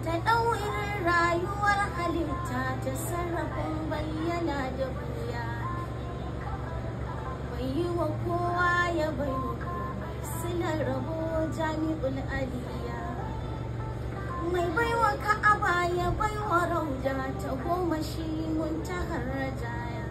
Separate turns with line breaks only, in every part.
ta ɗaurin rayuwar halitta ta sarrafin bayyana da buya bai yi wa kowa ya bai wa komai silar rabo jami'ul aliya mai baiwa ka'aba ya baiwa rauda ta goma shi muntahar rajaya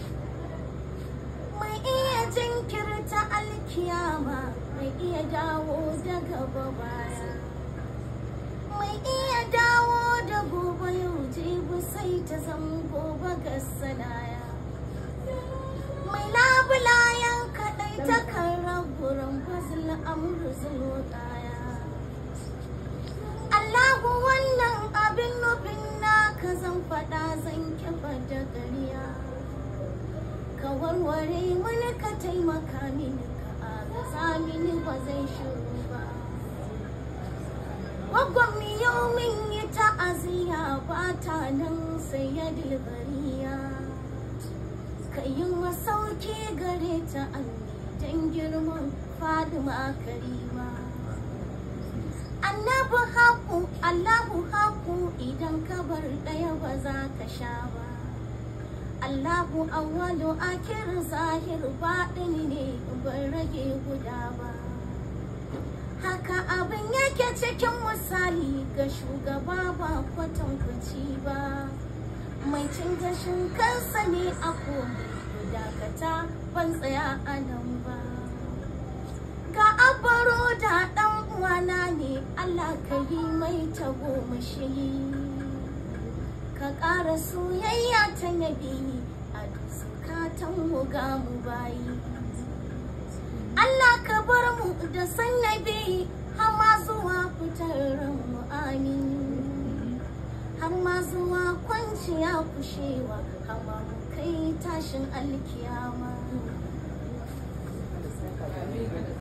mai iya jinkirta alkiyama mai iya dawo da gaba baya mai iya dawo da gobe yau jibi sai ta zan gobe ga sanaya mai labulayen kaɗai ta kan raburan fazil amur zulotaya Allahu wannan abin nufin naka zan faɗa zan kifa da ƙarya ka warware mani ka taimaka mini ka agaza mini ba zai shiru ba Gwaggon yau min yi ta'aziyya ba ta nan sai ya dilbariya ka yi masauki gare ta don girman fadima karima annabi haku allahu haku idan ka bar ɗaya ba za ka sha ba allahu awwalu akir zahir baɗin ne ban rage guda ba haka abin yake cikin misali ga shugaba ba kwatankwaci ba mai cin gashin kansa ne a komai dakata ban tsaya a nan ba ga abaro da ɗan uwana ne Allah ka yi mai tagomashi ka ƙara soyayya ta nabi a zukatan mu ga mu bayi Allah ka bar mu da san nabi har ma zuwa fitar mu amin har ma zuwa kwanciya kushewa har ma mu kai tashin alkiyama